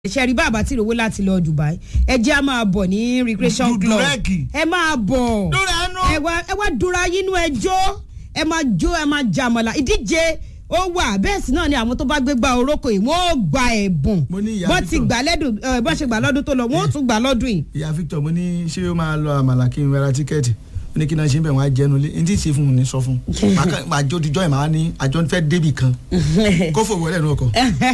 ṣe rí bàbá tí ìrówó láti lọ Dubai ẹ jẹ́ á máa bọ̀ ní recreation club Dùdúrẹ́ẹ̀kì. ẹ máa bọ̀ Dúró ẹnu. ẹ wá ẹ wá dúra yínú ẹjọ́ ẹ máa jó ẹ máa jàmọ̀lá ìdíje ó wà bẹ́ẹ̀ sì náà ni àwọn tó bá gbé gba orókò yìí wọ́n ó gba ẹ̀bùn Mo ní ìyá bọ́n ti Victor. gbà lẹ́dùn ẹ bọ́n ṣe gbà lọ́dún tó lọ wọ́n ó tún gbà lọ́dún yìí. ìyá Victor mo ní ṣé ó máa lọ àmàlà kí n ra tíkẹ́ẹ̀tì ó ní kí náà ṣe ń bẹ̀ wọ́n á jẹnu lé ní tí ì ṣe fún un ní sọ fún un Màá kàn- màá jó dijọ́ ẹ̀ máa ní àjọ fẹ́ débì kan kó fò wọlé ẹnu ọkọ̀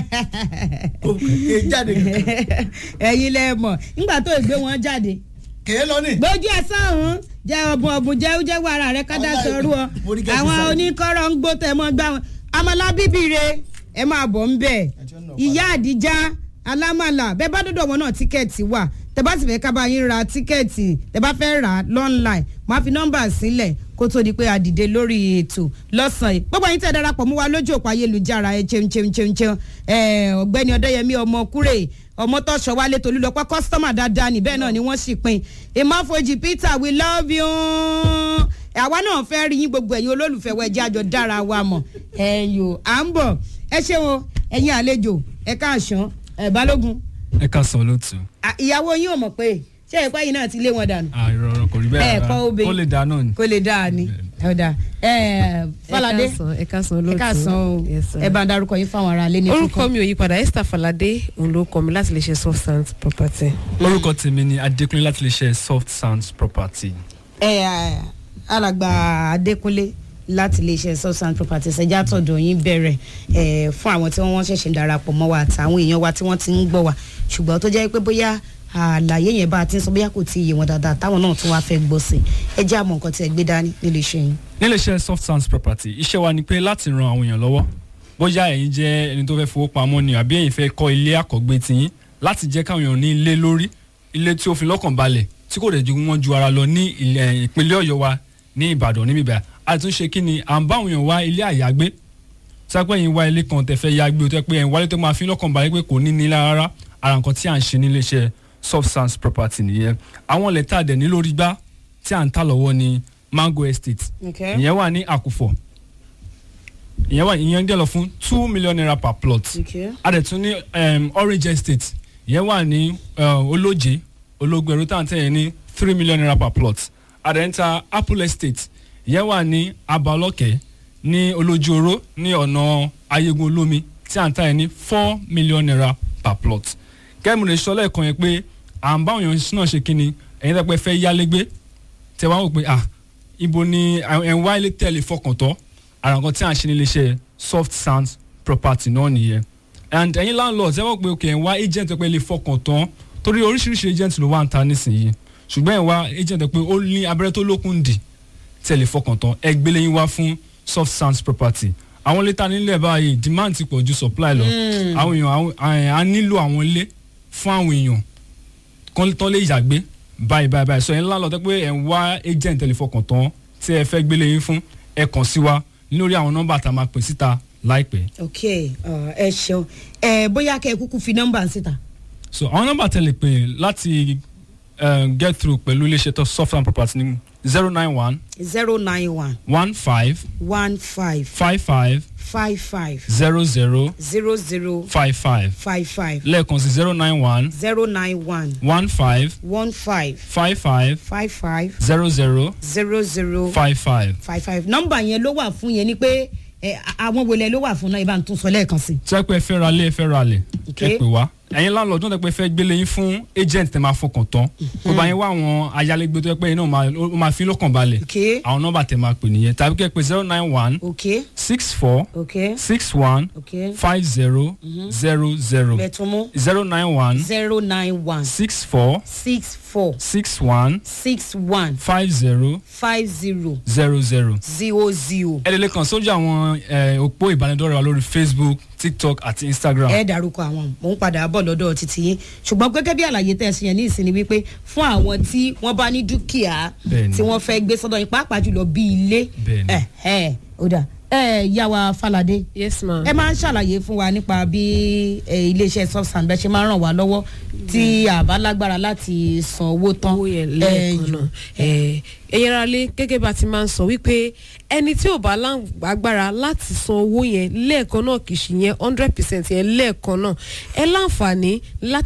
kó ké jáde kankan ẹ̀yin lẹ mọ̀ nígbà tó ìgbé wọn jáde kèé lọ ní. gbójú ẹ sáhùn jẹ ọbùn ọbùn jẹ jẹ wàrà rẹ kádà Ọlá sọrú ọ mo ní kẹ́sì àwọn sáré. oníkọ́rọ̀ ń gbó tẹ̀ mọ́ gbá wọn àmàlà bíbí re ẹ máa bọ̀ ń bẹ̀ Àti ọ̀nà ìyá àdìjá alámàlà bẹ́ẹ̀ bá dọ̀dọ̀ wọn náà tíkẹ́ẹ̀tì wà tẹ bá sì fẹ́ ká bá yín ra tíkẹ́ẹ̀tì tẹ bá fẹ́ rà á lọ́nláìn máa fi nọ́mbà sílẹ̀ kó tó di pé a dìde lórí ètò lọ́sàn-án yìí gbogbo yín tẹ̀ darapọ̀ mú wa lójú òpó ayélujára ẹ cheun cheun cheun cheun ẹ ọ̀gbẹ́ni ọ̀dẹ́yẹmí ọmọ kúrè ọmọ tọ́ṣọ wálé tolúlọpẹ́ kọ́sítọ́mà dáadáa ní bẹ́ẹ̀ náà ni wọ́n sì pin ìmáfojì peter we love you àwa náà fẹ́ rí yín gbogbo ẹ̀yin olólùfẹ́ wa ẹ̀jẹ̀ àjọ dára wa mọ̀ ẹ̀yò à ń bọ̀ ẹ ṣé o ẹ̀yin àlejò ẹ káàsán ẹ̀ balógun ẹ ká sọ lótú. à, ìyàwó yín ò mọ̀ pé ṣé ẹ̀pẹ́ yìí náà ti lé wọn dànù àìrọ̀ ọ̀rọ̀ kò rí bẹ́ẹ̀ ẹ̀ kọ́ obìnrin ó lè dá náà ni. kó lè dáa ni ọ̀dà ẹ̀ Fálàdé ẹ káàsán ẹ káàsán olóòtú ẹ káàsán o Yes, sir. ẹ bá ń darúkọ yín fáwọn ará ilé ní orúkọ mi ò yí padà Esther Falade òun ló kọ mi láti lè ṣe soft sands property. orúkọ tèmi ni adékúnlé láti lè ṣe soft sounds property. ẹ ẹ, alàgbà adékúnlé láti iléeṣẹ́ substance properties ẹja tọ̀dọ̀ yín bẹ̀rẹ̀ ẹ fún àwọn tí wọ́n ṣẹ̀ṣẹ̀ ń darapọ̀ mọ́ wa àtàwọn èèyàn wa tí wọ́n ti ń gbọ́ wa ṣùgbọ́n tó jẹ́ pé bóyá àlàyé yẹn bá a ti ń sọ bóyá kò tí ì yé wọn dáadáa táwọn náà tún wá fẹ́ gbọ́ sí ẹ jẹ́ àmọ́ nǹkan tí ẹ gbé dání nílé iṣẹ́ yín. nílé iṣẹ́ soft sounds property iṣẹ́ wa ni pé láti ran àwọn èèyàn lọ́wọ́ bóyá ẹ̀yin jẹ́ ẹni tó fẹ́ fowó pamọ́ ni àbí ẹ̀yin fẹ́ kọ́ ilé àkọ́gbé tiyín láti jẹ́ káwọn èèyàn ní ilé lórí ilé tí ó fi lọ́kàn balẹ̀ tí kò dẹ̀ ju wọn ju ara lọ ní ilẹ̀ ìpínlẹ̀ ọ̀yọ́ wa ní ìbàdàn níbí báyìí àtúnṣe kí ni à ń bá àwọn èèyàn wá ilé àyágbé sápẹ́ yín wá ilé kan tẹ́ fẹ́ yágbé o tẹ́ pé ẹ̀yin wálé tó máa fi lọ́kàn balẹ̀ pé kò ní ní rárá ara nǹkan tí à ń ṣe nílé iṣẹ́ soft sounds property nìyẹn àwọn ilẹ̀ tá a dẹ̀ ní lórí gbá tí à ń tà lọ́wọ́ ní mango estate ìyẹn wà ní àkùfọ̀ ìyẹn wà ìyẹn dẹ̀ lọ fún two million naira per plot a dẹ̀ tún ní um, orange estate ìyẹn wà ní uh, olóje ológun ẹ̀rú tá à ń tẹ̀yẹ ní three million naira per plot a dẹ̀ ń ta apple estate ìyẹn wà ní abalọ́kẹ́ ní olójúoró ní ọ̀nà ayégun olómi tí à ń tẹ̀yẹ ní four million naira per plot kẹ́mi lè sọ lẹ́ẹ̀kan yẹn pé à ń bá òyìn náà ṣe kínni ẹ̀yin tẹ́ pẹ́ fẹ́ yálégbé tẹ́ wá wò pé ah ibo ni ẹ̀ ń wá ilé tẹ̀lé fọkàn tán ara nǹkan tí à ń ṣe nílé iṣẹ́ soft sound property náà nìyẹn and ẹ̀yin landlord ẹ wọ́n pé okay ẹ̀ ń wá agent pé lè fọkàn tán torí oríṣiríṣi agent ló wà ń ta nísìnyí ṣùgbọ́n ẹ̀ ń wá agent pé ó ní abẹ́rẹ́ tó lókun dì tẹ̀ lè fọkàn tán ẹ gbélé yín wá fún soft sound property àwọn ilé ta nílẹ̀ báyìí demand ti pọ̀ ju supply lọ àwọn èèyàn àwọn- à nílò àwọn ilé fún àwọn èèyàn kan tán lè yàgbé báyìí báyìí báyìí sọ yẹn ńlá lọ tẹ́ pé ẹ̀ ń wá agent ẹ̀ lè fọkàn tán tí ẹ fẹ́ gbélé yín fún ẹ kàn sí wa lórí àwọn nọ́mbà tá a máa pè síta láìpẹ́. ok uh, ẹ ṣeun ẹ bóyá kẹ́ ẹ kúkú fi nọ́mbà ń síta. so àwọn nọ́mbà tẹ́ lè pè láti um, get through pẹ̀lú iléeṣẹ́ tó soft and property ní zero nine one zero nine one one five one five five five five five zero zero zero zero five five five five lẹ́ẹ̀kan sí zero nine one zero nine one one five one five five five five five zero zero zero zero five five. five five nọ́mbà yẹn ló wà fún yẹn ni pé ẹ, a- àwọn wọlé ló wà fún náà ibà ń tún sọ lẹ́ẹ̀kan sí. tí wọ́n pẹ́ fẹ́ ra lé ẹ fẹ́ ra lẹ̀ Okay. ẹ pè wá ẹ̀yin landlord náà tẹ́ pẹ́ fẹ́ gbélé yín fún agent tẹ́ máa fọkàn tán kó bá yín wá àwọn ayálégbé tó yẹ pé iná ó máa fi lọ́kàn balẹ̀ Okay. àwọn nọ́mbà tẹ́ máa pè nìyẹn tàbí kẹ́ pé zero nine one ok six four ok six one ok five zero zero zero bẹ̀tún mú zero nine one zero nine one six four six four six one six one five zero five zero zero zero. zero zero. ẹ lè lè kàn sójú àwọn eh, òpó ìbánidọ́rẹ̀ wa lórí facebook tiktok àti instagram. ẹ dárúkọ àwọn mò ń padà bọ̀ lọ́dọ̀ títí yín ṣùgbọ́n gẹ́gẹ́ bí àlàyé tẹ̀ ṣe yẹn ní ìsinmi wípé fún àwọn tí wọ́n bá ní dúkìá Bẹ́ẹ̀ni. tí wọ́n fẹ́ gbé sọ́dọ̀ yín pàápàá jùlọ bí ilé Bẹ́ẹ̀ni. ẹ̀ ẹ̀ ó dà ẹ yà wá falade yes ma. ẹ máa ń ṣàlàyé fún wa nípa bí eh, iléeṣẹ́ subsan bẹ́ẹ̀ ṣe máa ń ràn wá lọ́wọ́ tí a bá lágbára láti san owó tán owó yẹn Eh, lẹ́ẹ̀kan náà ẹ̀ ẹ̀yin ara lé gẹ́gẹ́ bá ti máa ń sọ wípé ẹni tí ò bá lágbára láti san owó yẹn lẹ́ẹ̀kan náà kì í ṣe yẹn hundred percent yẹn lẹ́ẹ̀kan náà ẹ láǹfààní láti